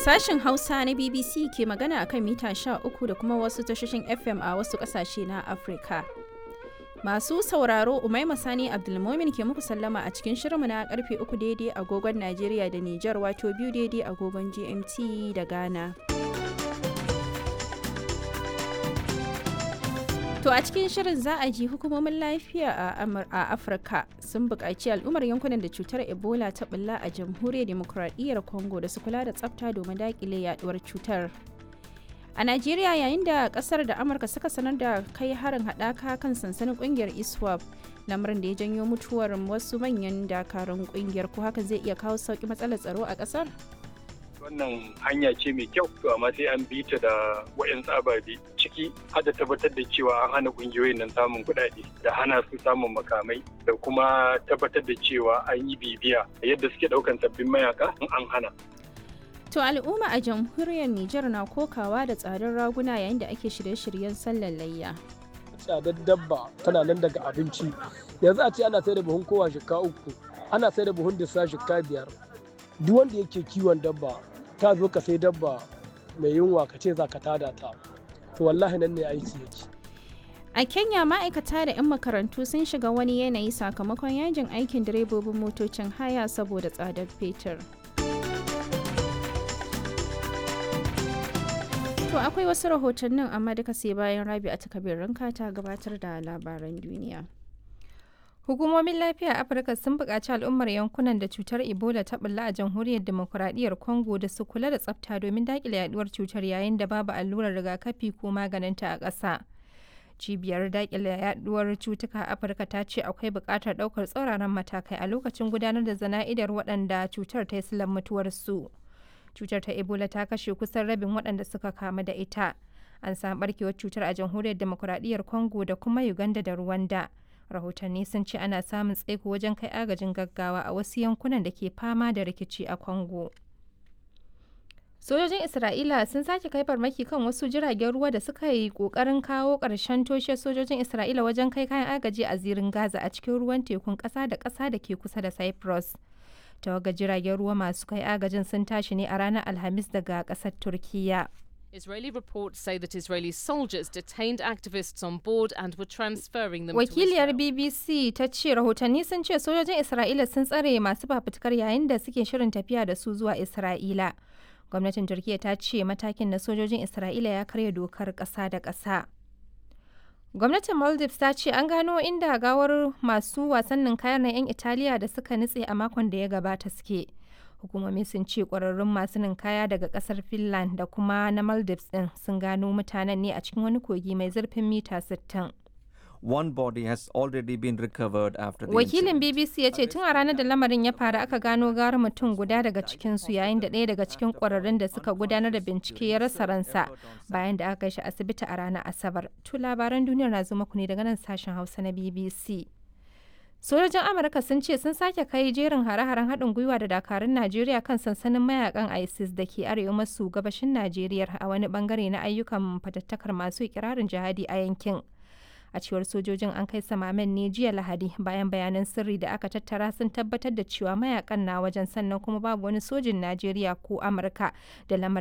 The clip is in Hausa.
Sashen Hausa na BBC ke magana akan mita 13 da kuma wasu tashoshin FM a wasu ƙasashe na Afirka. Masu sauraro Umaima Sani Abdulmomin ke muku sallama a cikin shirinmu na karfe 3 daidai agogon Najeriya da Nijar wato biyu daidai agogon GMT da Ghana. To a cikin shirin za a ji hukumomin lafiya a Afirka sun buƙaci al'ummar yankunan da cutar Ebola ta bulla a jamhuriyar demokuraɗiyyar Congo da su kula da tsafta domin daƙile yaduwar cutar. A Najeriya yayin da ƙasar da Amurka suka sanar da kai harin haɗaka kan sansanin ƙungiyar ISWAP lamarin da ya janyo mutuwar wasu manyan dakarun ƙungiyar ko hakan zai iya kawo sauƙi matsalar tsaro a ƙasar? wannan hanya ce mai kyau to amma sai an bi ta da wayan ababe ciki har da tabbatar da cewa an hana kungiyoyin nan samun kuɗaɗe da hana su samun makamai da kuma tabbatar da cewa an yi bibiya yadda suke ɗaukan sabbin mayaka in an hana To al'umma a jamhuriyar Nijar na kokawa da tsadar raguna yayin da ake shirye-shiryen sallar layya. Tsadar dabba tana nan daga abinci. Yanzu a ce ana sai da buhun kowa shika uku, ana sai da buhun disa shika biyar. Duk wanda yake kiwon dabba ta zo ka sai dabba mai yunwa ka ce za ka tada ta to wallahi nan ne aiki yake a kenya ma'aikata da 'yan makarantu sun shiga wani yanayi sakamakon yajin aikin direbobin motocin haya saboda tsadar fetur to akwai wasu rahotannin amma duka sai bayan rabi a takabirin ta gabatar da labaran duniya Hukumomin lafiya a Afirka sun buƙaci al'ummar yankunan da cutar Ebola ta bulla a jamhuriyar demokuraɗiyyar Congo da su kula da tsafta domin daƙile yaduwar cutar yayin da babu allurar rigakafi ko maganinta a ƙasa. Cibiyar daƙile yaduwar cutuka a Afirka ta ce akwai buƙatar ɗaukar tsauraran matakai a lokacin gudanar da zana'idar waɗanda cutar ta yi silan mutuwarsu. Cutar ta Ebola ta kashe kusan rabin waɗanda suka kamu da ita. An samu ɓarkewar cutar a jamhuriyar demokuraɗiyyar Congo da kuma Uganda da Rwanda. rahotanni sun ce ana samun tsaiko wajen kai agajin gaggawa a wasu yankunan da ke fama da rikici a congo sojojin isra'ila sun sake kai farmaki kan wasu jiragen ruwa da suka yi kokarin kawo ƙarshen toshe sojojin isra'ila wajen kai kayan agaji a zirin gaza a cikin ruwan tekun ƙasa da ƙasa da ke kusa da cyprus tawaga jiragen ruwa masu kai agajin sun tashi ne a ranar alhamis daga ƙasar turkiyya Israeli reports say that Israeli soldiers detained activists on board and were transferring them Wakiliyar to Israel. BBC ta ce rahotanni sun ce sojojin Isra'ila sun tsare masu fafutukar yayin da suke shirin tafiya da su zuwa Isra'ila. Gwamnatin Turkiyya ta ce matakin na sojojin Isra'ila ya karya dokar ƙasa da ƙasa. Gwamnatin Maldives ta ce an gano inda gawar masu wasannin kayan na 'yan Italiya da suka nutse a makon da ya gabata suke. hukumomi sun ce kwararrun masu ninkaya daga kasar finland da kuma na maldives din sun gano mutanen ne a cikin wani kogi mai zurfin mita 60 One body has already been recovered after the wakilin incident. bbc ya ce tun a ranar da lamarin ya faru aka gano gara mutum guda daga cikinsu yayin da ɗaya daga cikin kwararrun da suka gudanar da bincike ya rasa ransa bayan da aka kai shi asibiti a ranar asabar to labaran duniyar na zo muku ne daga nan sashen hausa na bbc sojojin amurka sun ce sun sake kai jerin hare-haren haɗin gwiwa da dakarun najeriya kan sansanin mayakan isis da ke arewa maso gabashin najeriya a wani bangare na ayyukan fatattakar masu ikirarin jihadi a yankin a cewar sojojin an kai samamen ne jiya lahadi bayan bayanan sirri da aka tattara sun tabbatar da cewa mayakan na wajen sannan kuma babu wani sojin najeriya ko amurka da lamarin